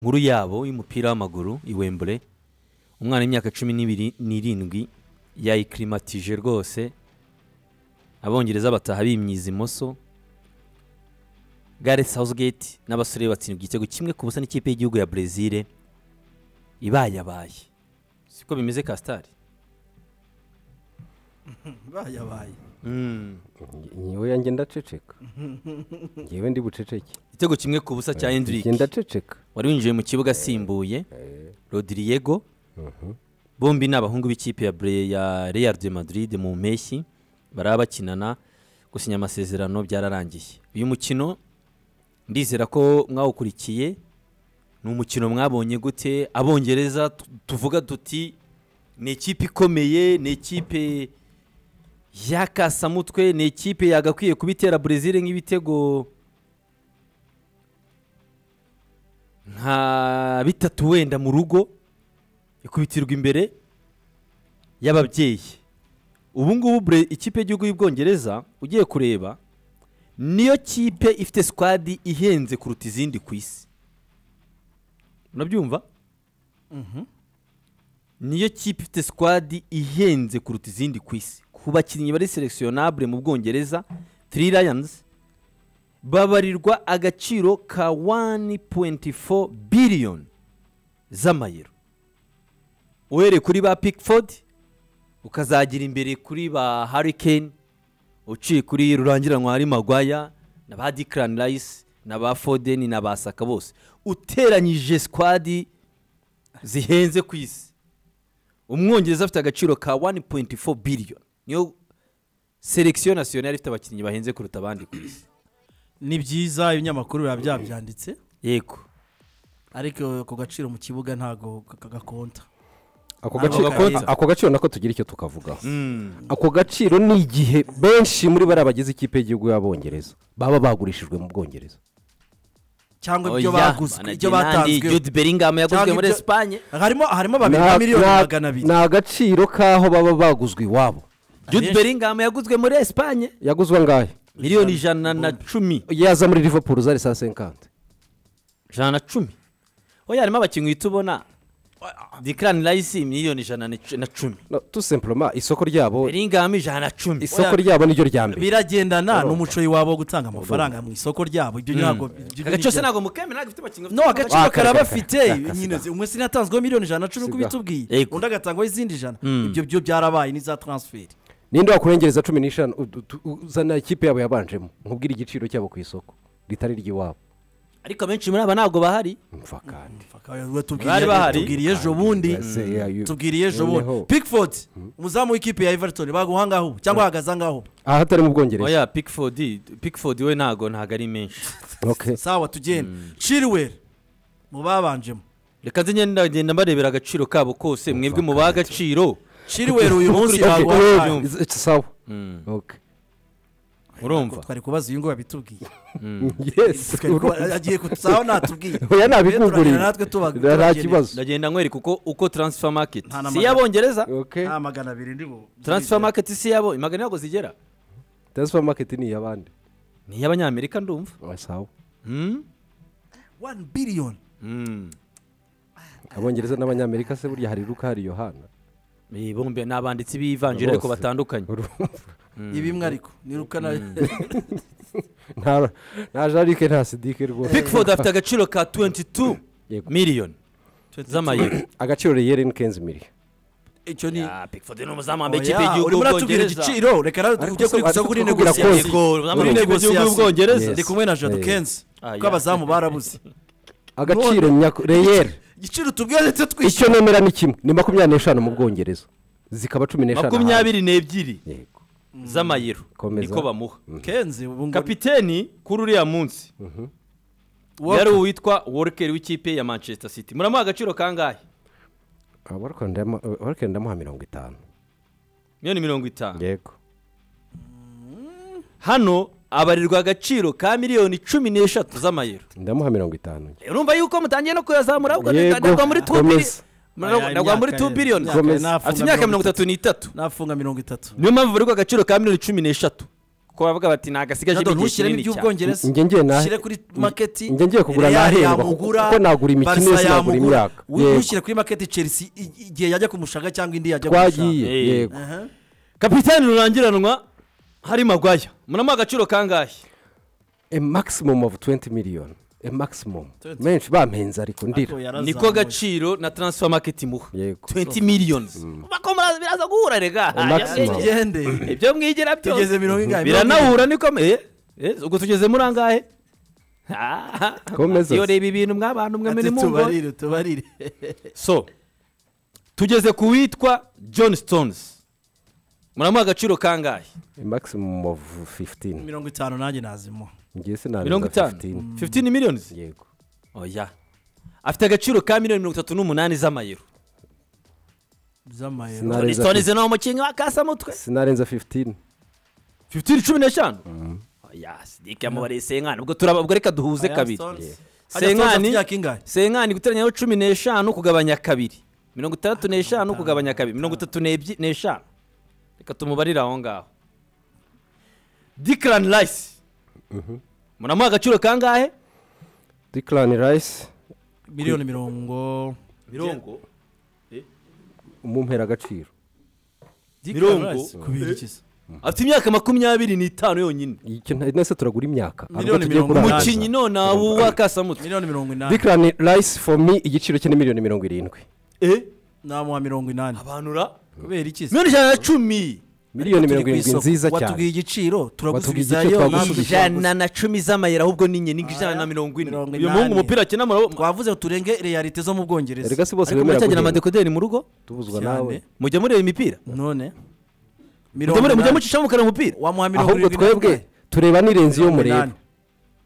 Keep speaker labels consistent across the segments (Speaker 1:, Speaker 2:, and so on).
Speaker 1: nkuru yabo y'umupira w'amaguru i Wembley umwana w'imyaka cumi n'ibiri n'irindwi yayikirimatije rwose abongereza bataha bimyiza imoso gareth southgate n'abasore be batsindwa igitego kimwe ku busa n'ikipe y'igihugu ya brezil ibayabaye siko bimeze kasitari
Speaker 2: bayabaye
Speaker 3: ngewe yanjye ndaceceka ngewe ndi buceceke
Speaker 1: igitego kimwe ku busa cya hendrick
Speaker 3: njye ndaceceka
Speaker 1: wari winjiye mu kibuga asimbuye rodrigo bombi ni abahungu b'ikipe ya Bre- ya real de madrid mu mpeshyi baraba bakinana gusinya amasezerano byararangiye uyu mukino ndizera ko mwawukurikiye ni umukino mwabonye gute abongereza tu- tuvuga tuti ni ikipe ikomeye ni ikipe yakasamutwe ni ikipe yagakwiye kuba itera brezil nk'ibitego nka bitatu wenda mu rugo ikubitirwa imbere y'ababyeyi ubu ngubu Bre- ikipe y'igihugu y'ubwongereza ugiye kureba niyo kipe ifite sikwadi ihenze kuruta izindi ku isi unabyumva niyo kipe ifite sikwadi ihenze kuruta izindi ku isi ku bakinnyi bari selectionable mu bwongereza three lions babarirwa agaciro ka 1.4 billion z'amayero uhereye kuri ba pickford ukazagira imbere kuri ba harikane uciye kuri rurangiranwa hari magwaya na ba dikarani rayisi na ba fodeni na ba saka bose uteranyije sikwadi zihenze ku isi umwongereza afite agaciro ka 1.4 billion niyo selegisiyo nasiyonari ifite abakinnyi bahenze kuruta abandi ku isi
Speaker 2: ni byiza ibinyamakuru biba byabyanditse
Speaker 1: yego
Speaker 2: ariko ako gaciro mu kibuga ntabwo kagakonta
Speaker 3: ako
Speaker 2: Ako
Speaker 3: gaciro
Speaker 2: gakonta.
Speaker 3: ako gaciro nako tugira icyo tukavugaho ako gaciro ni igihe benshi muri bariya bagize ikipe y'igihugu y'abongereza baba bagurishijwe mu bwongereza
Speaker 2: cyangwa ibyo
Speaker 1: Oya,
Speaker 2: baguzwe
Speaker 1: banagira
Speaker 2: ibyo
Speaker 1: n'andi,
Speaker 2: batanzwe
Speaker 1: Jude Bellingham yaguzwe
Speaker 2: Cyangwa
Speaker 1: muri
Speaker 2: ibyo-
Speaker 1: esipanye
Speaker 2: harimo harimo babiri na
Speaker 3: Na-
Speaker 2: miliyoni
Speaker 3: na-
Speaker 2: magana abiri
Speaker 3: ni agaciro k'aho baba baguzwe iwabo
Speaker 1: jude Bellingham yaguzwe muri esipanye
Speaker 3: yaguzwe angahe
Speaker 1: miliyoni ijana na cumi
Speaker 3: yaza muri liverpool zari saa senkante
Speaker 1: ijana na cumi oya harimo abakinnyi uhita ubona dikarani rayisi miliyoni ijana na cu- na cumi
Speaker 3: No, tout simplement isoko ryabo
Speaker 1: Bellingham ijana na cumi
Speaker 3: isoko ryabo niryo rya mbere
Speaker 2: biragendana n'umuco w'iwabo wo gutanga amafaranga mu isoko ryabo ibyo ntabwo ibyo
Speaker 1: agaciro se
Speaker 2: nibyo-
Speaker 1: ntabwo mukemera ntabwo ifite abakinnyi
Speaker 2: no agaciro
Speaker 3: Wa, kare,
Speaker 2: karabafite
Speaker 3: kare, kare,
Speaker 2: nyine umwe sinatanzweho miliyoni ijana na cumi uko
Speaker 3: Siga.
Speaker 2: bitubwiye
Speaker 1: Yego.
Speaker 2: undi agatangwaho izindi ijana ibyo byo byarabaye n'iza taransiferi
Speaker 3: ninde wakurengereza cumi n'eshanu udu- tu- uzana ikipe yabo yabanjemo nkubwire igiciro cyabo ku isoko ritari iry'iwabo
Speaker 1: ariko abenshi muri aba ntabwo bahari
Speaker 3: mva kandi
Speaker 1: Bari bahari.
Speaker 2: tubwiriye ejo bundi
Speaker 3: Ese, yeah, you-
Speaker 2: tubwiriye ejo bundi
Speaker 3: noneho.
Speaker 2: pickford umuzamu w'ikipe ya everton baguha ngaho cyangwa ahagaze ngaho
Speaker 3: aha hatari mu bwongereza
Speaker 1: oya pikifodi pikifodi we ntabwo ntabwo ari menshi
Speaker 3: Okay.
Speaker 2: sawa tugende chilwell mu babanjemo
Speaker 1: reka nze ngenda ngenda mbarebera agaciro kabo kose mwebwe mu baha agaciro
Speaker 2: chilwell uyu munsi
Speaker 3: Okay,
Speaker 2: baguha
Speaker 3: wait,
Speaker 2: ngaho
Speaker 3: it's- it's sawa Okay.
Speaker 1: urumva
Speaker 2: twari kubaza uyu nguyu abitubwiye
Speaker 3: yes
Speaker 2: Twari kuba- agiye kutusaho natubwiye
Speaker 3: oya
Speaker 2: Turagenda
Speaker 3: ntabikuguriye
Speaker 2: natwe tuba-
Speaker 3: nta kibazo
Speaker 1: ndagenda nkwereka uko uko taransifa maketi
Speaker 2: Nta na
Speaker 1: si
Speaker 2: magana.
Speaker 1: iy'abongereza
Speaker 3: Okay.
Speaker 2: nta magana abiri ndibo
Speaker 1: taransifa maketi si iy'abo imagana ntabwo zigera
Speaker 3: transfer market ni iy'abandi
Speaker 1: ni iy'abanyamerika ndumva
Speaker 3: Oya, sawa
Speaker 1: Hmm?
Speaker 2: 1 billion
Speaker 1: Hmm.
Speaker 3: abongereza n'abanyamerika se burya hari luka hari yohana
Speaker 1: Eh, bombi ni abanditsi b'ivanjiri ariko
Speaker 3: Bose.
Speaker 1: batandukanye
Speaker 3: Urumva?
Speaker 2: ibimwe ariko nirukana
Speaker 3: nta nta jarike nta sidike rwose
Speaker 1: pikifodi afite agaciro ka 22
Speaker 3: Yego.
Speaker 1: miliyoni z'amayero
Speaker 3: agaciro reyeri kenzi miri
Speaker 2: icyo ni
Speaker 1: pikifodi ni umuzamu wambaye ikipe
Speaker 2: oya
Speaker 1: y'igihugu
Speaker 2: urimo uratubwira
Speaker 1: y'ubwongereza
Speaker 2: igiciro reka rero
Speaker 3: Ariko
Speaker 2: ujye
Speaker 3: se-
Speaker 2: kurikuza
Speaker 3: ariko
Speaker 2: kuri
Speaker 3: kukubwira
Speaker 2: negosiyasi
Speaker 3: kose.
Speaker 1: yego umuzamu w'ikipe
Speaker 2: Muri
Speaker 1: y'igihugu
Speaker 2: negosiyasi.
Speaker 1: y'ubwongereza
Speaker 3: Yes.
Speaker 2: ndi kumwe na jado
Speaker 3: Eh.
Speaker 2: kenzi
Speaker 1: Ah,
Speaker 2: ko
Speaker 1: yeah.
Speaker 2: abazamu barabuze
Speaker 3: agaciro nyako reyeri
Speaker 2: igiciro tubwira ndetse twishyura
Speaker 3: icyo nemera ni kimwe ni makumyabiri n'eshanu mu bwongereza zikaba cumi n'eshanu ahandi.
Speaker 1: makumyabiri n'ebyiri
Speaker 3: yego
Speaker 1: z'amayero
Speaker 3: Komeza.
Speaker 1: niko bamuha
Speaker 2: kenzi ubu ngo
Speaker 1: kapiteni kuri uriya munsi
Speaker 2: Walker.
Speaker 1: yari uwitwa workeri w'ikipe ya manchester city muramuha agaciro kangahe
Speaker 3: abarikenda ndamuha mirongo itanu
Speaker 1: miliyoni mirongo itanu
Speaker 3: yego
Speaker 1: hano abarirwa agaciro ka miliyoni cumi n'eshatu z'amayero
Speaker 3: ndamuha mirongo itanu
Speaker 1: urumva yuko mutangiye no kuyazamura ahubwo
Speaker 3: Yego,
Speaker 1: nagwa muri tu
Speaker 3: komeza.
Speaker 2: Aya,
Speaker 1: nagwa muri
Speaker 2: imyaka
Speaker 1: tu
Speaker 2: ye-
Speaker 1: biliyoni
Speaker 2: imyaka
Speaker 3: Gomez.
Speaker 2: nafunga
Speaker 1: afite imyaka mirongo itatu n'itatu
Speaker 2: nafunga mirongo itatu
Speaker 1: niyo mpamvu barirwa agaciro ka miliyoni cumi n'eshatu ko bavuga bati ntagasigaje
Speaker 2: Jado,
Speaker 1: igihe
Speaker 2: ntushyiremo
Speaker 1: kinini cyane
Speaker 2: iby'ubwongereza
Speaker 3: Njye ngiye na-
Speaker 2: ushyire kuri maketi
Speaker 3: njye ngiye kugura
Speaker 2: Real
Speaker 3: nahendwa,
Speaker 2: yamugura,
Speaker 3: kuko nagura imikino
Speaker 2: Barca
Speaker 3: yose, nagura
Speaker 2: yamugura.
Speaker 3: imyaka.
Speaker 2: Wowe
Speaker 3: Yego.
Speaker 2: ntushyire kuri maketi chelsea i- igihe yajya kumushaka cyangwa indi yajya
Speaker 3: twagiye
Speaker 1: Eh.
Speaker 3: yego
Speaker 2: Aha.
Speaker 1: kapitani rurangiranwa hari magwaya munamuha agaciro kangahe
Speaker 3: a maximum of 20 million a maximum menshi bampenze ariko ndira
Speaker 2: Ariko yarazamuye.
Speaker 1: niko gaciro na transfer market imuha
Speaker 3: Yego.
Speaker 1: 20 millions bako muraza biraza guhura rega
Speaker 3: maximum.
Speaker 2: tugende
Speaker 1: ibyo mwigira byose
Speaker 2: tugeze mirongo ingahe
Speaker 1: biranahura niko me eh ubwo tugeze muri angahe
Speaker 3: Komeza.
Speaker 1: iyo reba ibintu mw'abantu mwe muri
Speaker 2: Ati
Speaker 1: mungo
Speaker 2: tubarire tubarire
Speaker 1: so tugeze ku witwa john stones muramuha agaciro kangahe
Speaker 3: a maximum of 15
Speaker 2: mirongo itanu nanjye nazimo
Speaker 3: ngiye
Speaker 1: mirongo
Speaker 3: sinabeza
Speaker 1: itanu
Speaker 3: 15
Speaker 1: 15 millions
Speaker 3: yego
Speaker 1: oya afite agaciro ka miliyoni mirongo itatu n'umunani z'amayero
Speaker 2: z'amayero
Speaker 3: Sinari- Areza
Speaker 1: stones ni umukinnyi wa kasamutwe
Speaker 3: sinarenza 15
Speaker 1: 15 cumi n'eshanu oya sidike yamubareye senkani ubwo turaba ubwo reka duhuze kabiri Senkani-
Speaker 2: senkani
Speaker 1: senkani guteranyaho cumi n'eshanu kugabanya kabiri mirongo itandatu n'eshanu kugabanya kabiri mirongo itatu n'ebyi- n'eshanu reka tumubarire aho ngaho dikirani rayisi muramuha agaciro kangahe
Speaker 3: declan rice
Speaker 2: miliyoni mirongo
Speaker 1: mirongo
Speaker 3: umumpera agaciro
Speaker 1: Mirongo.
Speaker 2: kubiri kisa
Speaker 1: afite imyaka makumyabiri n'itanu yonyine
Speaker 3: icyo nta- nese turagura imyaka Ahubwo
Speaker 2: Miliyoni
Speaker 3: tugiye
Speaker 2: mirongo
Speaker 3: kurangiza.
Speaker 2: umunani.
Speaker 1: umukinnyi none ubu wakasamutse
Speaker 2: miliyoni mirongo inani
Speaker 3: declan rice for me igiciro cye ni miliyoni mirongo irindwi
Speaker 2: namuha mirongo inani
Speaker 1: abanura
Speaker 2: kubera ikisi
Speaker 1: miliyoni ijana na cumi
Speaker 3: miliyoni mirongo irindwi nziza
Speaker 2: watubwiye
Speaker 3: cyane
Speaker 2: igiciro
Speaker 3: Watubwiye
Speaker 2: turagusubizayo
Speaker 3: igiciro,
Speaker 2: ntabwo
Speaker 3: twagusubiza.
Speaker 2: ijana.
Speaker 1: ijana na cumi z'amayero ahubwo ni inyenga ijana na mirongo ine
Speaker 2: Mirongo
Speaker 1: uyu muhungu
Speaker 2: inani.
Speaker 1: umupira akina murabona
Speaker 2: twavuze ngo turenge realite zo mu bwongereza
Speaker 3: erega si bose
Speaker 1: ariko
Speaker 3: bemera
Speaker 1: muracyagira
Speaker 3: guhembwa
Speaker 1: amadekoderi mu rugo
Speaker 3: tubuzwa
Speaker 2: cyane.
Speaker 3: nawe
Speaker 1: mujya mureba imipira
Speaker 2: none
Speaker 1: Mujya mure- mujya
Speaker 2: inani.
Speaker 1: mucishamo kare umupira
Speaker 2: wamuha mirongo
Speaker 3: ahubwo
Speaker 2: irindwi
Speaker 3: twebwe
Speaker 2: n'umunani.
Speaker 3: tureba n'irenzi iyo
Speaker 2: Mirongo
Speaker 3: mureba
Speaker 2: inani.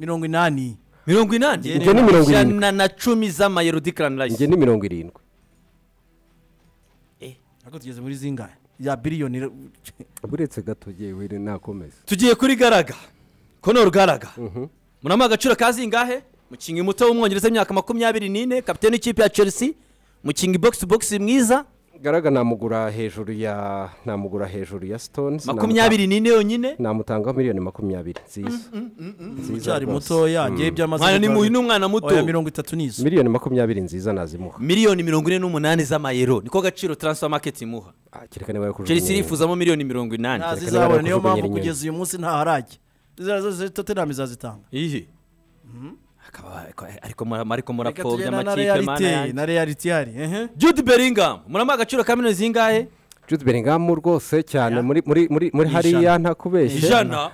Speaker 2: mirongo inani
Speaker 1: mirongo inani
Speaker 3: Njye ni mirongo irindwi.
Speaker 1: ijana na cumi z'amayero dikarani
Speaker 3: njye
Speaker 1: rayisi
Speaker 3: ni mirongo irindwi
Speaker 2: ariko tugeze muri zingahe ya biliyoni re-
Speaker 3: uretse gato yewe ni nakomeza
Speaker 1: tugiye kuri garaga konoro garaga muramo agaciro ka zingahe mukingi muto w'umwongereza w'imyaka makumyabiri n'ine kapitene w'ikipe ya chelsea mukingi bogisi bogisi mwiza
Speaker 3: garaga namugura hejuru ya namugura hejuru ya stones
Speaker 1: makumyabiri n'ine yonyine
Speaker 3: namutangaho miliyoni makumyabiri nziza nziza
Speaker 2: ucyari
Speaker 3: rwose.
Speaker 2: mutoya ngewe byamaze
Speaker 1: mwana ni muhi
Speaker 2: kugaragara.
Speaker 1: ni umwana
Speaker 2: oya
Speaker 1: muto
Speaker 2: mirongo itatu n'izo
Speaker 3: miliyoni makumyabiri nziza nazimuha
Speaker 1: miliyoni mirongo ine n'umunani z'amayero niko gaciro transfer market imuha
Speaker 3: Ah, kereka niba yakujugunye
Speaker 1: chelsea irifuzamo miliyoni mirongo inani
Speaker 2: ntazi
Speaker 3: Reka niba
Speaker 2: zabona niyo
Speaker 3: nakujugunya
Speaker 2: mpamvu
Speaker 3: inyuma.
Speaker 2: kugeza uyu munsi ntaharajya totenam izazitanga
Speaker 1: iyi akaba ariko mura- ariko
Speaker 2: reka
Speaker 1: murapfobya
Speaker 2: tugenda na
Speaker 1: amakipe mana
Speaker 2: realite
Speaker 1: yanjye
Speaker 2: na realite ihari ehe
Speaker 1: jude bellingham muramo agaciro ka miliyoni zingahe
Speaker 3: Jude Bellingham rwose cyane muri muri muri muri hariya ntakubeshye
Speaker 1: ijana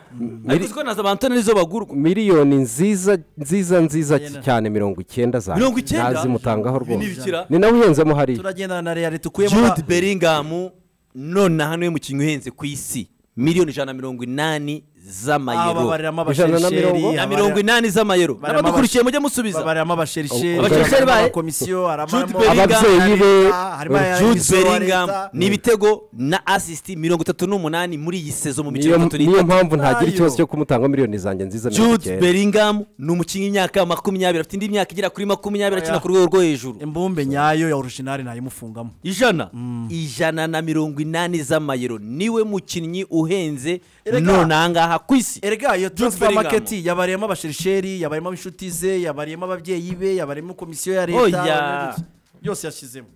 Speaker 1: ariko uziko na za bantone nizo bagurwa
Speaker 3: miliyoni nziza nziza nziza cyane mirongo icyenda za
Speaker 1: Mirongo icyenda?
Speaker 3: nazimutangaho rwose
Speaker 1: bikira
Speaker 3: ni nawe uhenzemo hariya
Speaker 2: turagendana na realite ukuyemo
Speaker 1: jude bellingham none hano y'umukinnyi uhenze ku isi miliyoni ijana na mirongo inani z'amayero
Speaker 2: babariramo
Speaker 3: Ijana na mirongo.
Speaker 2: abasherisheri
Speaker 1: na mirongo inani z'amayero
Speaker 2: Barema
Speaker 1: n'abadukurikiye mujye musubiza
Speaker 2: babariramo abasherisheri
Speaker 1: Abasherisheri bahe.
Speaker 2: komisiyo
Speaker 1: Jude
Speaker 2: harimo
Speaker 1: Bellingham.
Speaker 3: ababyeyi be
Speaker 2: harimo aya-
Speaker 1: jude
Speaker 2: imisoro ya
Speaker 1: bellingham
Speaker 2: leta.
Speaker 1: ni ibitego na asisiti mirongo itatu n'umunani muri iyi sezo mu mikino
Speaker 3: niyo
Speaker 1: itatu
Speaker 3: niyo
Speaker 1: n'itatu
Speaker 3: mpamvu ntagira
Speaker 2: Ayo.
Speaker 3: ikibazo cyo kumutanga miliyoni zanjye nziza mirongo
Speaker 1: jude
Speaker 3: icyenda
Speaker 1: bellingham ni umukinnyi w'imyaka makumyabiri afite indi myaka igera kuri makumyabiri akina
Speaker 2: Oya.
Speaker 1: ku rwego rwo hejuru
Speaker 2: imbumbe nyayo ya orijinali nayimufungamo
Speaker 1: ijana ijana na mirongo inani z'amayero niwe mukinnyi uhenze
Speaker 2: Erega.
Speaker 1: none ahangaha ku isi
Speaker 2: erega iyo transfer
Speaker 1: Bellingham.
Speaker 2: market yabariyemo abasherisheri yabariyemo inshuti ze yabariyemo ababyeyi be yabariyemo komisiyo ya leta
Speaker 1: Oya.
Speaker 2: yabariyemo- yose yashyizemo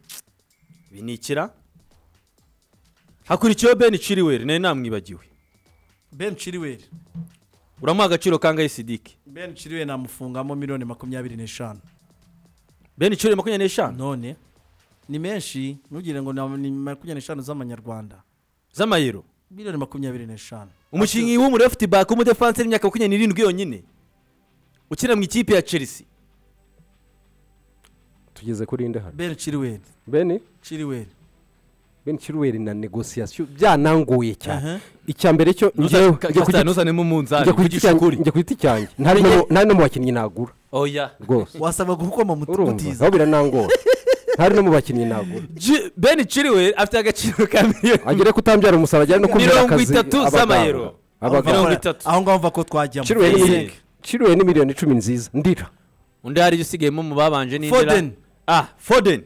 Speaker 1: binikira hakurikiyeho ben chiriweri nayo namwibagiwe
Speaker 2: ben chiriweri
Speaker 1: uramuha agaciro kangahe sidike
Speaker 2: ben chiriweri namufungamo miliyoni makumyabiri n'eshanu
Speaker 1: ben chiriweri makumyabiri n'eshanu
Speaker 2: none ni menshi ntugire ngo na- ni makumyabiri n'eshanu z'amanyarwanda
Speaker 1: z'amayero
Speaker 2: miliyoni makumyabiri n'eshanu
Speaker 1: umukinnyi w'umurefiti baka w'umudefansi w'imyaka makumyabiri n'irindwi yonyine ukina mu ikipe ya chelsea
Speaker 3: tugeze kuri inde hano
Speaker 2: ben chiriweri
Speaker 3: beni
Speaker 2: chiriweri
Speaker 3: beni chiruweri na negosiyasiyo byananguye cyane icya mbere cyo njyewe njya ku
Speaker 1: Ntuza-
Speaker 3: giti-
Speaker 1: ntuzanemo umunzani
Speaker 3: njya ku giti
Speaker 1: mvugisha
Speaker 3: cyanjye-
Speaker 1: ukuri
Speaker 3: njya ku giti cyanjye ntari no mu- ntari no mu bakinnyi nagura
Speaker 1: oya
Speaker 3: rwose
Speaker 2: wasabwa gukoma mu
Speaker 3: urumva
Speaker 2: mutiza
Speaker 3: aho biranangora ntari no mu bakinnyi nagura
Speaker 1: Ji- ben chiriweri afite agaciro ka miliyoni
Speaker 3: agere kutambyara umusaruro ajyane no kumvira
Speaker 1: Mirongo
Speaker 3: akazi
Speaker 1: itatu
Speaker 3: abaganga.
Speaker 1: z'amayero.
Speaker 3: abaganga
Speaker 1: Mirongo itatu.
Speaker 2: aho ngaho mva ko twajyamo
Speaker 3: Chilwell ni
Speaker 1: Yes.
Speaker 3: miliyoni- Chilwell ni miliyoni icumi nziza ndira
Speaker 1: undi hari ibyo usigayemo mu babanje n'indira
Speaker 2: Foden.
Speaker 1: ah foden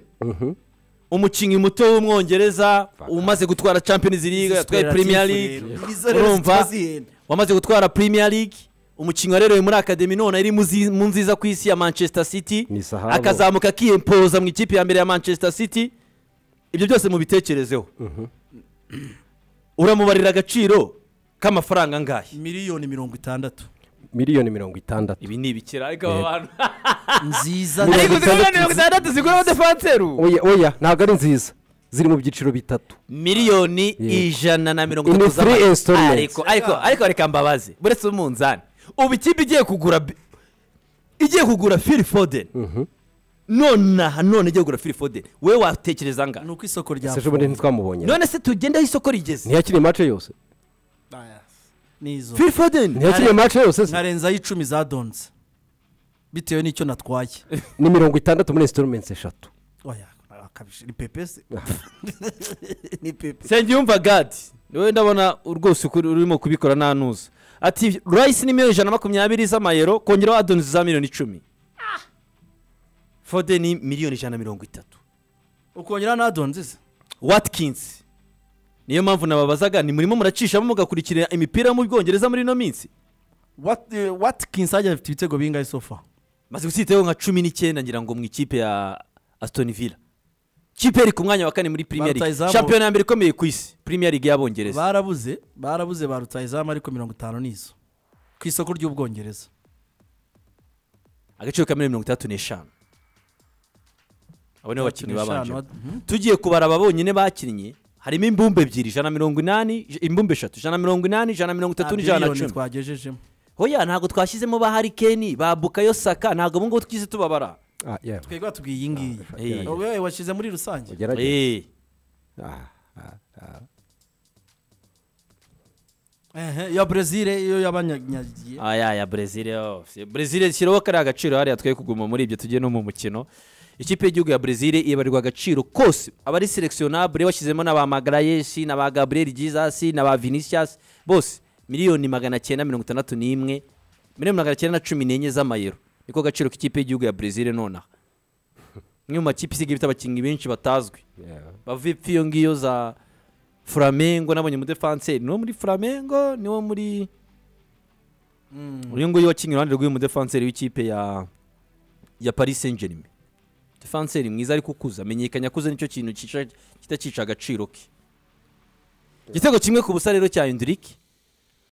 Speaker 1: umukinnyi muto w'umwongereza
Speaker 3: Fuck.
Speaker 1: umaze gutwara champions league yatwaye premier league urumva wamaze gutwara premier league umukinnyi warerewe muri akademi none ari mu zi- mu nziza ku isi ya manchester city
Speaker 3: Ni sahabo.
Speaker 1: akazamuka akiyempoza mu ikipe ya mbere ya manchester city ibyo byose mubitekerezeho uramubarira agaciro k'amafaranga angahe
Speaker 2: miliyoni mirongo itandatu
Speaker 3: miliyoni mirongo itandatu
Speaker 1: ibi ni ibikira ariko aba bantu
Speaker 2: nziza
Speaker 3: Muri-
Speaker 1: ariko zigura
Speaker 3: itandatu.
Speaker 1: mirongo itandatu zigura abadefanseru
Speaker 3: oya oya ntabwo ari nziza ziri mu byiciro bitatu
Speaker 1: miliyoni
Speaker 3: Yego.
Speaker 1: ijana na mirongo
Speaker 3: In
Speaker 1: itatu
Speaker 3: three
Speaker 1: z'ama-
Speaker 3: installments.
Speaker 1: ariko ariko ariko reka mbabaze buretse umunzani ubu ikipe igiye kugura bi- igiye kugura fili foden nonaha none igiye kugura fili foden we watekereza nga
Speaker 2: ni uko isoko rya
Speaker 3: ese ejobundi ntitwamubonye
Speaker 1: none se tugende aho isoko rigeze
Speaker 3: ntiyakiriye mace yose
Speaker 2: n'izo
Speaker 1: fili foden
Speaker 3: ntiyakiriye mace yose se
Speaker 2: nkarenzaho icumi zadonze bitewe n'icyo natwaye
Speaker 3: ni mirongo itandatu muri insitorumensi eshatu
Speaker 2: oya akabije ni pepe se ni pepe
Speaker 1: sengiyumva gadi niwe ndabona rwose ukuri- urimo kubikora nta ntuza ati rayisi ni miliyoni ijana na makumyabiri z'amayero kongeraho adonizi za miliyoni icumi foden ni miliyoni ijana na mirongo itatu
Speaker 2: ukongera n'adonze se
Speaker 1: watkins niyo mpamvu nababazaga ni murimo muracishamo mugakurikira imipira yo mu bwongereza muri ino minsi
Speaker 2: Wat- eh, watkins ajya afite ibitego bingahe sofa
Speaker 1: maze gusitaho nka cumi n'icyenda ngira ngo mu ikipe ya aston villa ikipe iri ku mwanya wa kane muri premier league
Speaker 2: Barutayizamu.
Speaker 1: shampiyona ya mbere ikomeye ku isi premier league y'abongereza
Speaker 2: barabuze barabuze ba rutayizamu ariko mirongo itanu n'izo ku isoko ry'ubwongereza
Speaker 1: agaciro ka miliyoni mirongo itandatu n'eshanu abo nibo bakinnyi babanje
Speaker 2: Eshanu, mhm.
Speaker 1: tugiye kubara aba bonyine bakinnye harimo imbumbe ebyiri ijana na mirongo inani ij- imbumbe eshatu ijana na mirongo inani ijana na mirongo itatu
Speaker 2: Nta
Speaker 1: n'ijana na cumi
Speaker 2: biliyoni twagejejemo
Speaker 1: hoya ntabwo twashyizemo ba harikeni ba bukayo saka ntabwo ubu ngubu twize tubabara
Speaker 3: Ah, yeah.
Speaker 2: twebwe batubwiye iyi ngiyi
Speaker 1: Eh.
Speaker 2: wowe washyize muri rusange
Speaker 3: Ugerageze.
Speaker 1: Eh,
Speaker 3: Ah, ah, ah.
Speaker 2: Ehe, iya brezil iyo yabanyanyagiye
Speaker 1: aya ya brezil yo. Si- brezil shyiraho kariya agaciro hariya twe kuguma muri ibyo tugiye no mu mukino ikipe y'igihugu ya brezil ibarirwa agaciro kose abari selectionable bashyizemo n'aba magarayesi n'aba gabriel jesus n'aba vinicius bose miliyoni magana cyenda mirongo itandatu n'imwe miliyoni magana cyenda na cumi n'enye z'amayero niko gaciro k'ikipe y'igihugu ya brezil nonaha imwe mu makipe isigaye ifite abakinnyi benshi batazwi
Speaker 3: Yeah.
Speaker 1: bavipi iyo ngiyo za furamengo nabonye umudefanseri niwo muri furamengo niwo muri uyu nguyu wakinnye iruhande rw'uyu mudefanseri w'ikipe ya ya paris saint germain defanseri mwiza ariko ukuze amenyekanye akuze nicyo kintu kica- kitacyica agaciro ke igitego kimwe ku busa rero cya hendrick